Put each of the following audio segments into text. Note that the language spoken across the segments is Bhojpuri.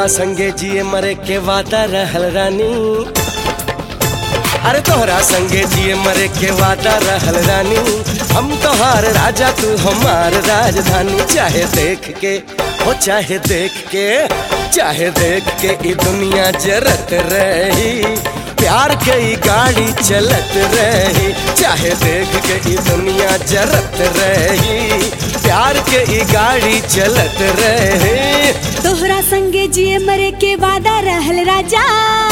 तोहरा संगे जिए मरे के वादा रहल रानी अरे तोहरा संगे जिए मरे के वादा रहल रानी हम तोहार राजा तू हमार राजधानी चाहे देख के हो चाहे देख के चाहे देख के ई दुनिया जरत रही प्यार के ई गाड़ी चलत रही चाहे देख के ई दुनिया जरत रही प्यार के ई गाड़ी चलत रही तोहरा संगे जिए मरे के वादा रहल राजा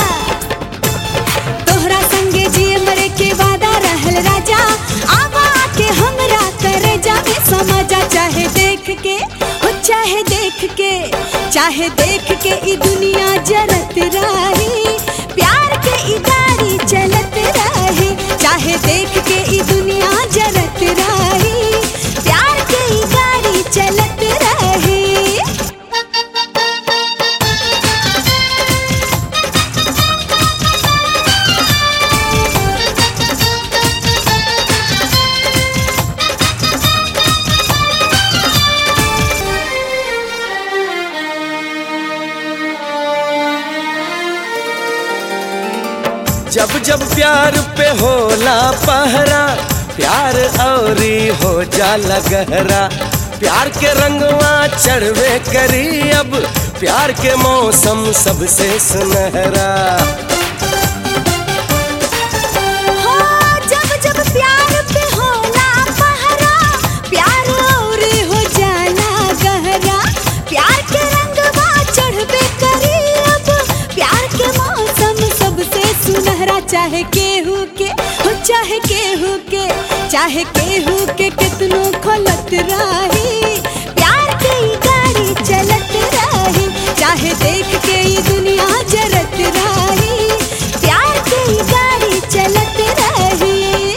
तोहरा संगे जिए मरे के वादा रहल राजा आवा के हमरा करे जावे समझा चाहे देख के हो चाहे देख के चाहे देख के ई दुनिया जरत रही प्यार के ई गाड़ी चलत रही चाहे देख के ई दुनिया जरत रही प्यार के ई गाड़ी चलत रही जब जब प्यार पे होला पहरा प्यार औरी हो जाला गहरा प्यार के रंगवा चढ़वे करी अब प्यार के मौसम सबसे सुनहरा हो जब जब प्यार पे होला पहरा प्यार और हो जाला गहरा प्यार के रंगवा चढ़बे करी अब प्यार के मौसम सबसे सुनहरा चाहे केहू के हो चाहे केहू के चाहे केहू के कितनो खोलत रही प्यार के ई गाड़ी चलत रही चाहे देख के ई दुनिया जरत रही प्यार के ई गाड़ी चलत रही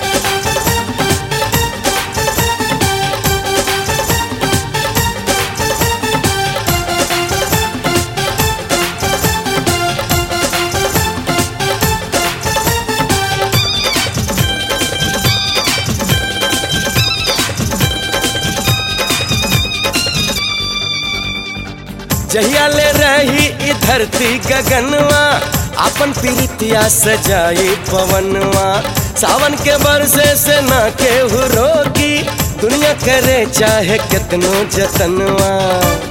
जहिया ले रही ई धरती गगनवा अपन प्रीतिया सजाई पवनवा सावन के बरसे से ना केहू रोकी दुनिया करे चाहे कितनो जतनवा